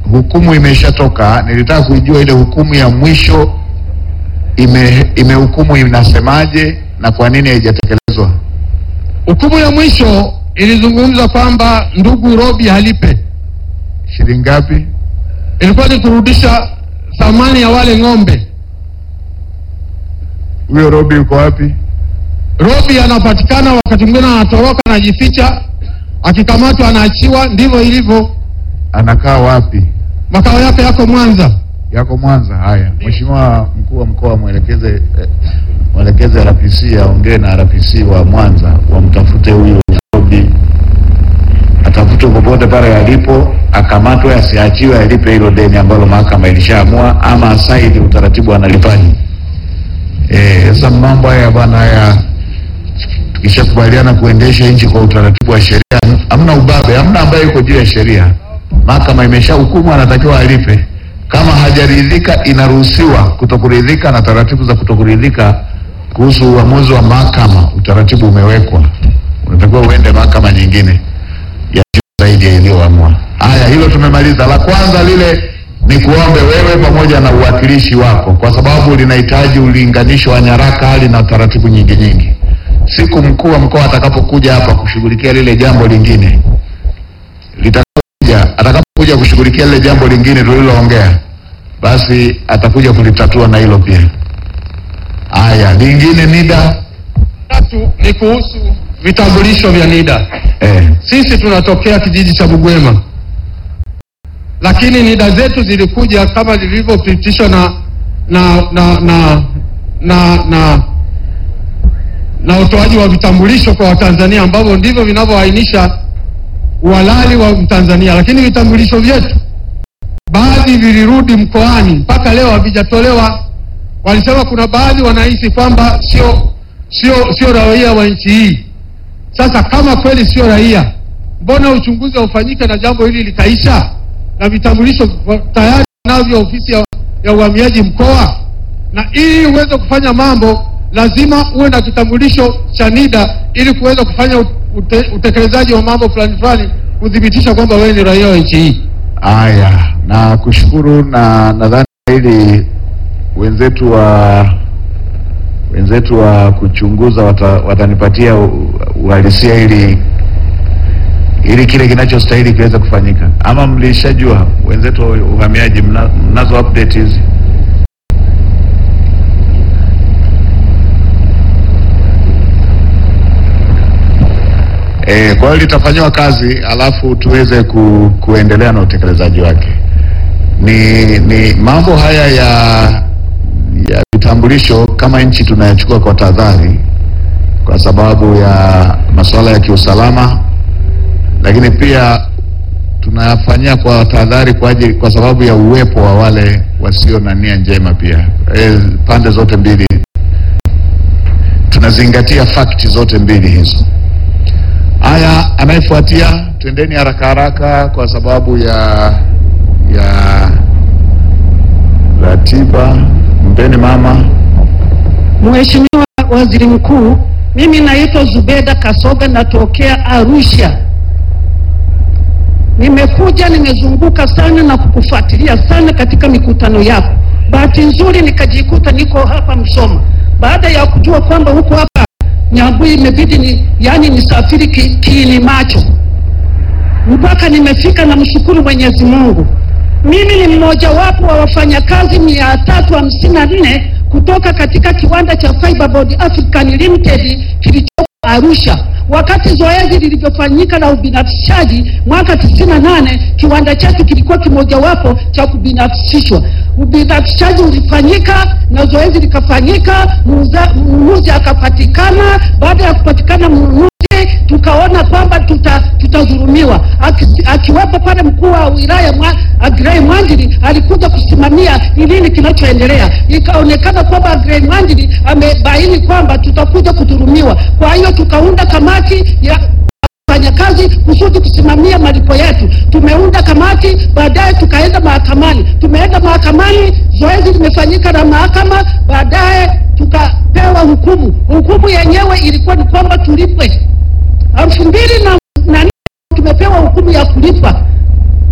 hukumu imeshatoka. Nilitaka kuijua ile hukumu ya mwisho ime imehukumu inasemaje na kwa nini haijatekelezwa. Hukumu ya mwisho ilizungumza kwamba ndugu Robi halipe, Shilingi ngapi? ilikuwa ni kurudisha thamani ya wale ng'ombe. Huyo Robi yuko wapi? Robi anapatikana wakati mwingine anatoroka, anajificha, akikamatwa anaachiwa. Ndivyo ilivyo. Anakaa wapi? Makao yake yako Mwanza. Yako Mwanza. Haya, Mheshimiwa mkuu wa mkoa mwelekeze eh, mwelekeze RPC aongee na RPC wa Mwanza wamtafute huyo Robi, atafutwe popote pale alipo, akamatwe, asiachiwe, alipe hilo deni ambalo mahakama ilishaamua, ama asaidi utaratibu analipaji. Eh, sasa mambo haya bwana, haya tukishakubaliana kuendesha nchi kwa utaratibu wa sheria, hamna ubabe, hamna ambaye yuko juu ya sheria. Mahakama imesha hukumu, anatakiwa alipe. Kama hajaridhika, inaruhusiwa kutokuridhika, na taratibu za kutokuridhika kuhusu uamuzi wa mahakama, utaratibu umewekwa, unatakiwa uende mahakama nyingine ya juu zaidi ya iliyoamua. Haya, hilo tumemaliza. La kwanza lile ni kuombe wewe pamoja na uwakilishi wako, kwa sababu linahitaji ulinganisho wa nyaraka, hali na taratibu nyingi nyingi. Siku mkuu wa mkoa atakapokuja hapa kushughulikia lile jambo lingine litakapokuja, atakapokuja kushughulikia lile jambo lingine tuliloongea, basi atakuja kulitatua na hilo pia. Haya, lingine NIDA Tatu ni kuhusu vitambulisho vya NIDA. eh, Sisi tunatokea kijiji cha Bugwema, lakini NIDA zetu zilikuja kama zilivyopitishwa na na na na na na na utoaji wa vitambulisho kwa Watanzania ambavyo ndivyo vinavyoainisha uhalali wa Mtanzania, lakini vitambulisho vyetu baadhi vilirudi mkoani mpaka leo havijatolewa. Walisema kuna baadhi wanahisi kwamba sio sio sio raia wa nchi hii. Sasa kama kweli sio raia, mbona uchunguzi haufanyike na jambo hili likaisha, na vitambulisho wa- tayari navyo ofisi ya, ya uhamiaji mkoa? Na ili uweze kufanya mambo lazima uwe na kitambulisho cha NIDA ili kuweza kufanya ute, utekelezaji wa mambo fulani fulani, kuthibitisha kwamba wewe ni raia wa nchi hii. haya, na kushukuru, na nadhani ili wenzetu wa wenzetu wa kuchunguza wata, watanipatia u- uhalisia ili ili kile kinachostahili kiweze kufanyika, ama mlishajua wenzetu wa uhamiaji, mna, mnazo update hizi? E, kwa hiyo litafanyiwa kazi alafu tuweze ku, kuendelea na utekelezaji wake. Ni, ni mambo haya ya ya vitambulisho kama nchi tunayachukua kwa tahadhari kwa sababu ya masuala ya kiusalama, lakini pia tunayafanyia kwa tahadhari kwa ajili, kwa sababu ya uwepo wa wale wasio na nia njema pia. E, pande zote mbili tunazingatia fakti zote mbili hizo. Haya, anayefuatia twendeni haraka haraka kwa sababu ya ya ratiba. Mpeni mama. Mheshimiwa Waziri Mkuu, mimi naitwa Zubeda Kasoga natokea Arusha. Nimekuja nimezunguka sana na kukufuatilia sana katika mikutano yako. Bahati nzuri nikajikuta niko hapa Msoma. Baada ya kujua kwamba huko hapa Nyambui, imebidi ni yani nisafiri ki, kiini macho mpaka nimefika. Namshukuru Mwenyezi Mungu. Mimi ni mmojawapo wa wafanyakazi mia tatu hamsini na nne kutoka katika kiwanda cha Fiberboard African Limited kilichopo Arusha. Wakati zoezi lilivyofanyika la ubinafsishaji mwaka 98 kiwanda chetu kilikuwa kimojawapo cha kubinafsishwa. Ubinafsishaji ulifanyika na zoezi likafanyika, muuza- mnunuzi akapatikana. Baada ya kupatikana mnunuzi tukaona kwamba tuta, tutadhulumiwa. Aki- Akiwepo pale mkuu wa wilaya mwa, Agrey Mwanjili alikuja kusimamia ni nini kinachoendelea. Ikaonekana kwamba Agrey Mwanjili amebaini kwamba tutakuja kudhulumiwa. Kwa hiyo tukaunda kamati ya wafanyakazi kusudi kusimamia malipo yetu. Tumeunda kamati, baadaye tukaenda mahakamani. Tumeenda mahakamani, zoezi limefanyika na mahakama, baadaye tukapewa hukumu. Hukumu yenyewe ilikuwa ni kwamba tulipwe elfu mbili na na nne tumepewa hukumu ya kulipa